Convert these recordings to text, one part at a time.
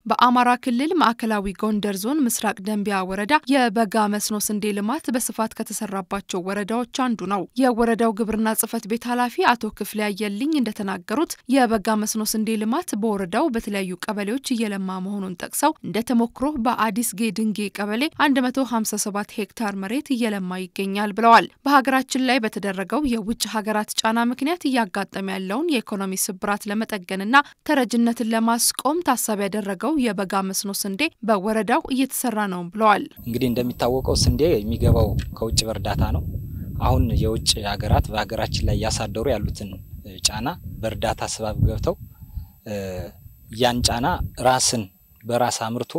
በአማራ ክልል ማዕከላዊ ጎንደር ዞን ምስራቅ ደንቢያ ወረዳ የበጋ መስኖ ስንዴ ልማት በስፋት ከተሰራባቸው ወረዳዎች አንዱ ነው። የወረዳው ግብርና ጽሕፈት ቤት ኃላፊ አቶ ክፍሌ አየልኝ እንደተናገሩት የበጋ መስኖ ስንዴ ልማት በወረዳው በተለያዩ ቀበሌዎች እየለማ መሆኑን ጠቅሰው እንደ ተሞክሮ በአዲስ ጌ ድንጌ ቀበሌ 157 ሄክታር መሬት እየለማ ይገኛል ብለዋል። በሀገራችን ላይ በተደረገው የውጭ ሀገራት ጫና ምክንያት እያጋጠመ ያለውን የኢኮኖሚ ስብራት ለመጠገንና ተረጅነትን ለማስቆም ታሳቢ ያደረገው የበጋ መስኖ ስንዴ በወረዳው እየተሰራ ነው ብለዋል። እንግዲህ እንደሚታወቀው ስንዴ የሚገባው ከውጭ በእርዳታ ነው። አሁን የውጭ ሀገራት በሀገራችን ላይ እያሳደሩ ያሉትን ጫና በእርዳታ ስባብ ገብተው ያን ጫና ራስን በራስ አምርቶ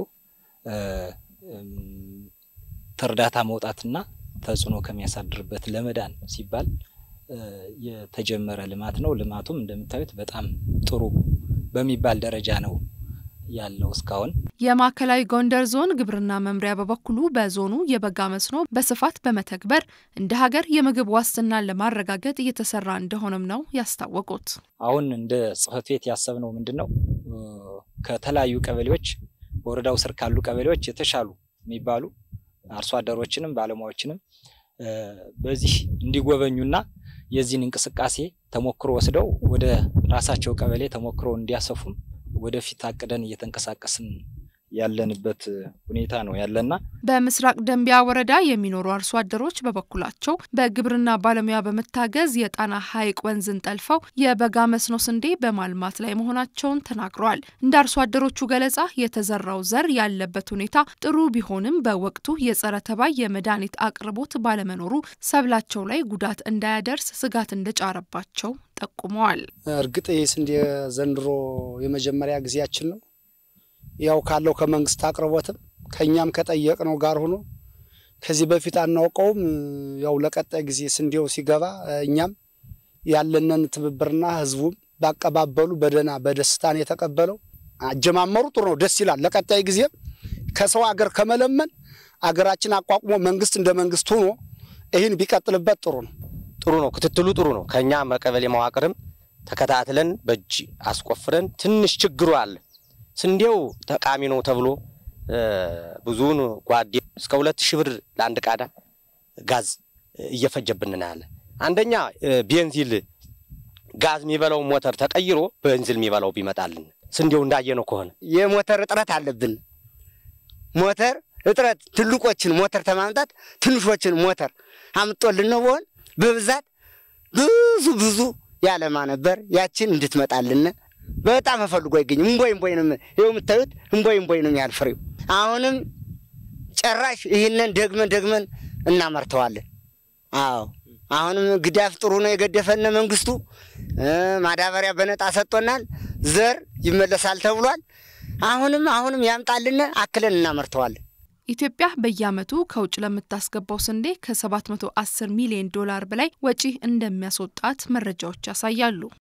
ከእርዳታ መውጣትና ተጽዕኖ ከሚያሳድርበት ለመዳን ሲባል የተጀመረ ልማት ነው። ልማቱም እንደምታዩት በጣም ጥሩ በሚባል ደረጃ ነው ያለው እስካሁን። የማዕከላዊ ጎንደር ዞን ግብርና መምሪያ በበኩሉ በዞኑ የበጋ መስኖ በስፋት በመተግበር እንደ ሀገር የምግብ ዋስትናን ለማረጋገጥ እየተሰራ እንደሆነም ነው ያስታወቁት። አሁን እንደ ጽሕፈት ቤት ያሰብነው ምንድን ነው ከተለያዩ ቀበሌዎች በወረዳው ስር ካሉ ቀበሌዎች የተሻሉ የሚባሉ አርሶ አደሮችንም ባለሙያዎችንም በዚህ እንዲጎበኙና የዚህን እንቅስቃሴ ተሞክሮ ወስደው ወደ ራሳቸው ቀበሌ ተሞክሮ እንዲያሰፉም ወደፊት አቅደን እየተንቀሳቀስን ያለንበት ሁኔታ ነው ያለና በምስራቅ ደንቢያ ወረዳ የሚኖሩ አርሶ አደሮች በበኩላቸው በግብርና ባለሙያ በመታገዝ የጣና ሐይቅ ወንዝን ጠልፈው የበጋ መስኖ ስንዴ በማልማት ላይ መሆናቸውን ተናግረዋል። እንደ አርሶ አደሮቹ ገለጻ የተዘራው ዘር ያለበት ሁኔታ ጥሩ ቢሆንም በወቅቱ የጸረ ተባይ የመድኃኒት አቅርቦት ባለመኖሩ ሰብላቸው ላይ ጉዳት እንዳያደርስ ስጋት እንደጫረባቸው ጠቁመዋል። እርግጥ ይህ ስንዴ ዘንድሮ የመጀመሪያ ጊዜያችን ነው ያው ካለው ከመንግስት አቅርቦትም ከኛም ከጠየቅነው ጋር ሆኖ ከዚህ በፊት አናውቀውም። ያው ለቀጣይ ጊዜ ስንዴው ሲገባ እኛም ያለንን ትብብርና ህዝቡም ባቀባበሉ በደህና በደስታን የተቀበለው አጀማመሩ ጥሩ ነው፣ ደስ ይላል። ለቀጣይ ጊዜም ከሰው አገር ከመለመን አገራችን አቋቁሞ መንግስት እንደ መንግስት ሆኖ ይህን ቢቀጥልበት ጥሩ ነው። ጥሩ ነው። ክትትሉ ጥሩ ነው። ከኛ መቀበሌ መዋቅርም ተከታትለን በእጅ አስቆፍረን ትንሽ ችግሩ አለ ስንዴው ጠቃሚ ነው ተብሎ ብዙውን ጓዴ እስከ ሁለት ሺህ ብር ለአንድ ቃዳ ጋዝ እየፈጀብን ያለ። አንደኛ ቤንዚል ጋዝ የሚበላው ሞተር ተቀይሮ ቤንዚል የሚበላው ቢመጣልን ስንዴው እንዳየነው ከሆነ የሞተር እጥረት አለብን። ሞተር እጥረት ትልቆችን ሞተር ተማምጣት ትንሾችን ሞተር አምጦልን ነው በሆን በብዛት ብዙ ብዙ ያለማ ነበር። ያችን እንድትመጣልን በጣም ተፈልጎ አይገኝም። እምቦይ እምቦይ ነው ይኸው የምታዩት እምቦይ እምቦይ ነው ያህል ፍሬው። አሁንም ጨራሽ ይህንን ደግመን ደግመን እናመርተዋለን። አዎ አሁንም ግዳፍ ጥሩ ነው የገደፈነ መንግስቱ ማዳበሪያ በነጣ ሰጥቶናል። ዘር ይመለሳል ተብሏል። አሁንም አሁንም ያምጣልን አክለን እናመርተዋለን። ኢትዮጵያ በየዓመቱ ከውጭ ለምታስገባው ስንዴ ከ710 ሚሊዮን ዶላር በላይ ወጪ እንደሚያስወጣት መረጃዎች ያሳያሉ።